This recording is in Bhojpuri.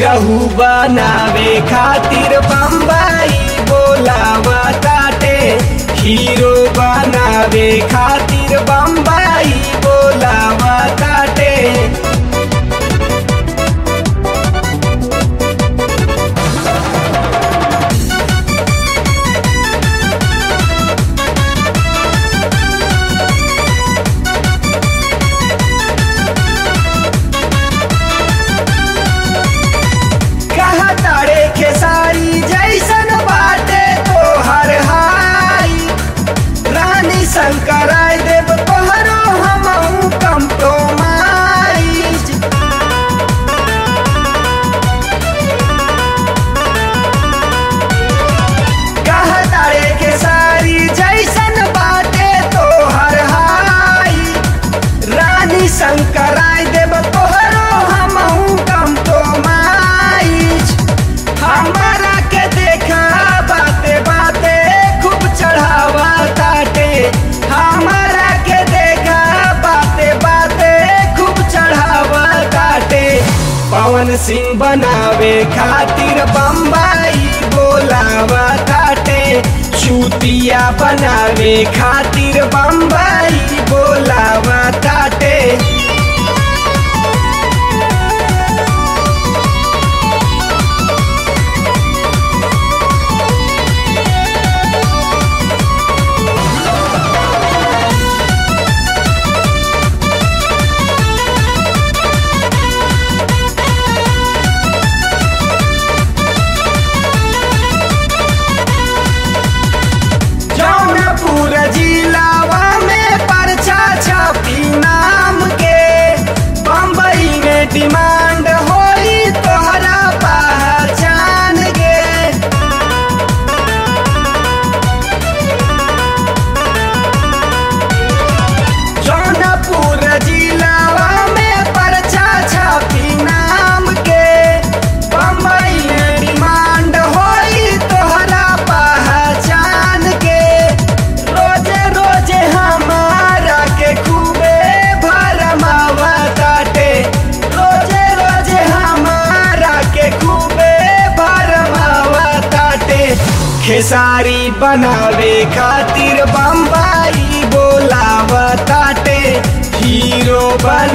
पियहू बनावे खातिर बम्बई बोलावा ताटे हीरो बनावे खातिर बम्बई बोलावा ताटे कहा तारे खेसारी जैसन बाटे तो हर हाई रानी शंकर देव तोहरो हम कम तो माई कहा तारे खेसारी जैसन बाटे तो हर हाई रानी शंकर देव तोहरो हम कम तो माइज हमारा के देखा बाते बाते खूब चढ़ावा ताटे हमारा के देखा बाते बाते खूब चढ़ावा ताटे पवन सिंह बनावे खातिर बम्बई बोलावा ताटे चूतिया बनावे खातिर बम्बई बोलावा ताटे जौनपुर जिलावा में परचा छपी नाम के बम्बई में डिमांड होई तोहरा पहचान गे जौनपुर जिलावा में परचा छपी नाम के बम्बई में डिमांड होई तोहरा पहचान के रोजे रोजे हमारा के खूबे भरमावा ताटे रोजे रोजे हमारा के खूबे भरमावा ताटे खेसारी बनावे खातिर बम्बई बोलावा ताटे हीरो बन